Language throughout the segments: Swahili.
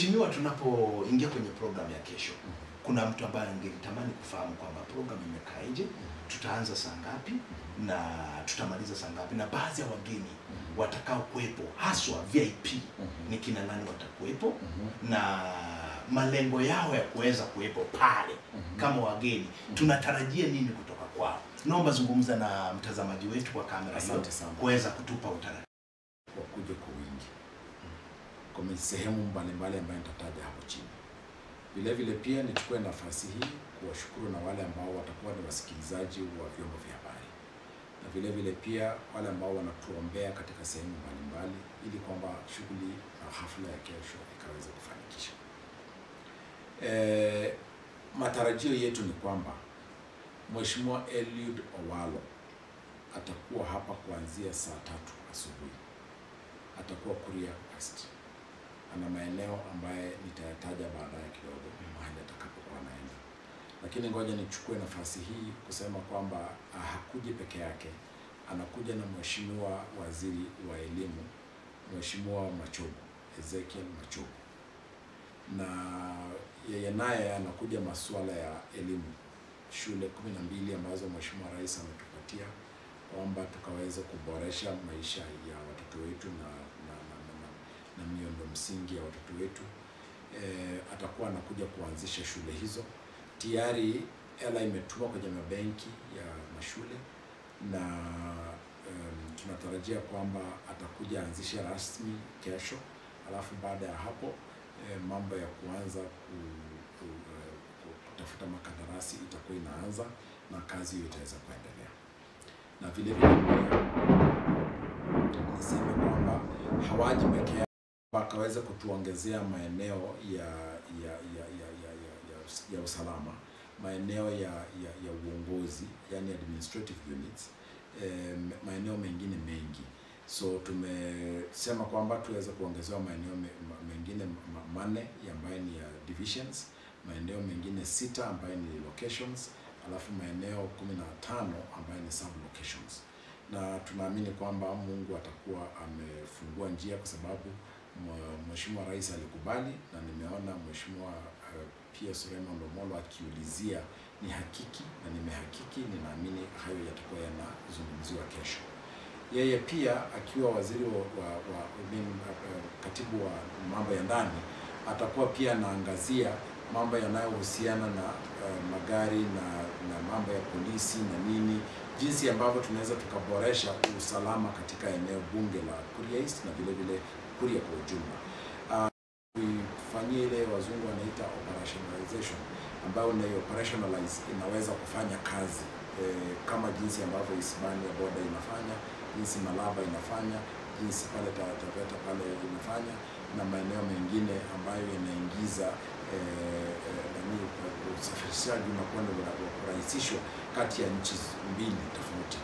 Mheshimiwa, tunapoingia kwenye program ya kesho, kuna mtu ambaye angelitamani kufahamu kwamba program imekaaje, tutaanza saa ngapi na tutamaliza saa ngapi, na baadhi ya wageni watakao kuwepo haswa VIP ni kina nani watakuwepo na malengo yao ya kuweza kuwepo pale kama wageni, tunatarajia nini kutoka kwao? Naomba zungumza na mtazamaji wetu kwa kamera hiyo Asante sana. kuweza kutupa utaratibu. wakuje kwa wingi kwa sehemu mbalimbali ambayo nitataja hapo chini. Vile vile pia nichukue nafasi hii kuwashukuru na wale ambao watakuwa ni wasikilizaji wa vyombo vya habari, na vile vile pia wale ambao wanatuombea katika sehemu mbalimbali, ili kwamba shughuli na hafla ya kesho ikaweze kufanikisha. E, matarajio yetu ni kwamba Mheshimiwa Eliud Owalo atakuwa hapa kuanzia saa tatu asubuhi atakuwa Kuria West. Ana maeneo ambaye nitayataja baadaye kidogo mahali atakapokuwa anaenda, lakini ngoja nichukue nafasi hii kusema kwamba ah, hakuji peke yake, anakuja na mheshimiwa waziri wa elimu, Mheshimiwa Machogu, Ezekiel Machogu, na yeye naye anakuja masuala ya elimu, shule kumi na mbili ambazo Mheshimiwa Rais ametupatia kwamba tukaweza kuboresha maisha ya watoto wetu na, na, na, na, na, na miundo msingi ya watoto wetu. E, atakuwa anakuja kuanzisha shule hizo. Tayari hela imetumwa kwenye mabenki ya mashule na um, tunatarajia kwamba atakuja anzishe rasmi kesho, alafu baada ya hapo e, mambo ya kuanza ku, ku, eh, ku- kutafuta makandarasi itakuwa inaanza na kazi hiyo itaweza kuendelea na vile vile pia niseme kwamba hawaji peke yao, wakaweza kutuongezea maeneo ya ya ya ya ya, ya, ya, us- ya usalama, maeneo ya, ya, ya uongozi yani administrative units, eh, maeneo mengine mengi. So tumesema kwamba tuweze kuongezewa maeneo me, ma- mengine ma- manne ya ambayo ni ya divisions, maeneo mengine sita ambayo ni locations alafu maeneo kumi na tano ambayo ni sub locations, na tunaamini kwamba Mungu atakuwa amefungua njia kwa sababu mwa- Mheshimiwa Rais alikubali, na nimeona Mheshimiwa uh, pia Suleiman Lomolo akiulizia ni hakiki, na nimehakiki, ninaamini hayo yatakuwa yanazungumziwa kesho. Yeye pia akiwa waziri wa, wa, wa I mean, uh, katibu wa mambo ya ndani atakuwa pia anaangazia mambo yanayohusiana na uh, magari na, na mambo ya polisi na nini, jinsi ambavyo tunaweza tukaboresha usalama katika eneo bunge la Kuria East na vile vile Kuria kwa ujumla. Uh, kuifanyia ile wazungu wanaita operationalization ambayo ni operationalize inaweza kufanya kazi eh, kama jinsi ambavyo Hispania boda inafanya, jinsi Malaba inafanya, jinsi pale Ta- Taveta pale inafanya na maeneo mengine ambayo yanaingiza eh, eh, nani, usafirishaji unakuwa ni wa wa kurahisishwa kati ya nchi mbili tofauti.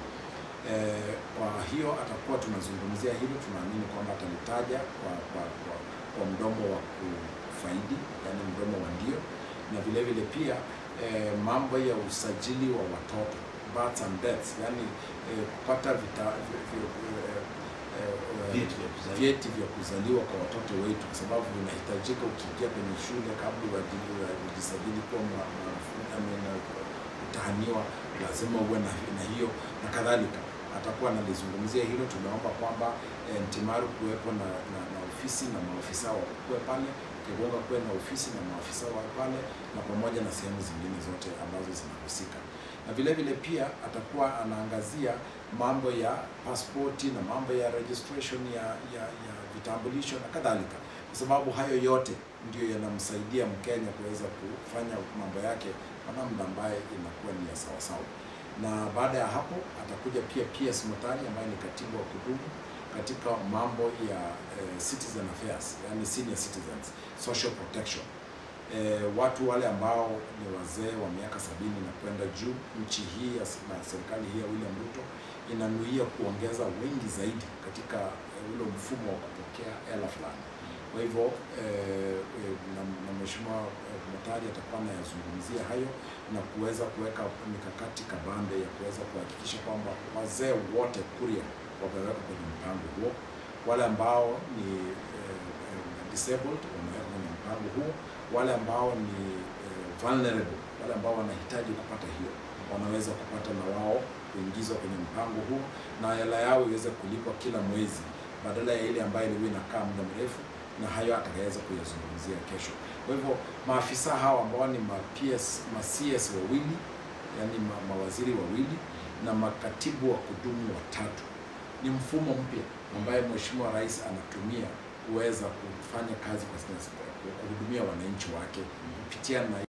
Eh, kwa hiyo atakuwa tunazungumzia hilo, tunaamini kwamba atalitaja kwa, kwa, kwa, kwa mdomo wa kufaidi, yani mdomo wa ndio, na vile vile pia eh, mambo ya usajili wa watoto births and deaths, yani eh, kupata vita, vi, vi, eh, eh, Vyeti vya kuzaliwa. vyeti vya kuzaliwa kwa watoto wetu, kwa sababu vinahitajika ukiingia kwenye shule kabla uajili- ujisajili kuwa mwa- mwanafunzi ama na- utahaniwa, lazima uwe na, na hiyo na kadhalika. Atakuwa analizungumzia hilo. Tumeomba kwamba eh, Ntimaru kuwepo na, na, na ofisi na maafisa wakuwe pale, Kigonga kuwe na ofisi na maafisa wa pale, na pamoja na sehemu zingine zote ambazo zinahusika na vile vile pia atakuwa anaangazia mambo ya pasipoti na mambo ya registration ya, ya, ya vitambulisho na kadhalika, kwa sababu hayo yote ndio yanamsaidia Mkenya kuweza kufanya mambo yake kwa namna ambaye inakuwa ni ya sawasawa. Na baada ya hapo atakuja pia PS Motari ambaye ni katibu wa kudumu katika mambo ya eh, citizen affairs, yani senior citizens, social protection eh, watu wale ambao ni wazee wa miaka sabini na kwenda juu. Nchi hii ya s- na serikali hii ya William Ruto inanuia kuongeza wengi zaidi katika eh, ule mfumo wa kupokea hela fulani. Kwa hivyo eh, eh, na, na Mheshimiwa eh, Motari atakuwa anayazungumzia hayo na kuweza kuweka mikakati kabambe ya kuweza kuhakikisha kwamba wazee wote Kuria wamewekwa kwenye mpango huo, wale ambao ni eh, eh, disabled wamewekwa kwenye mpango huu. Wale ambao ni eh, vulnerable, wale ambao wanahitaji kupata hiyo, wanaweza kupata na wao kuingizwa kwenye mpango huo na hela yao iweze kulipwa kila mwezi badala ya ile ambayo ilikuwa inakaa muda mrefu, na hayo atakaweza kuyazungumzia kesho. Kwa hivyo maafisa hawa ambao ni ma PS, ma CS wawili yani ma, mawaziri wawili na makatibu wa kudumu watatu ni mfumo mpya ambaye Mheshimiwa Rais anatumia kuweza kufanya kazi kwa kuhudumia wananchi wake kupitia na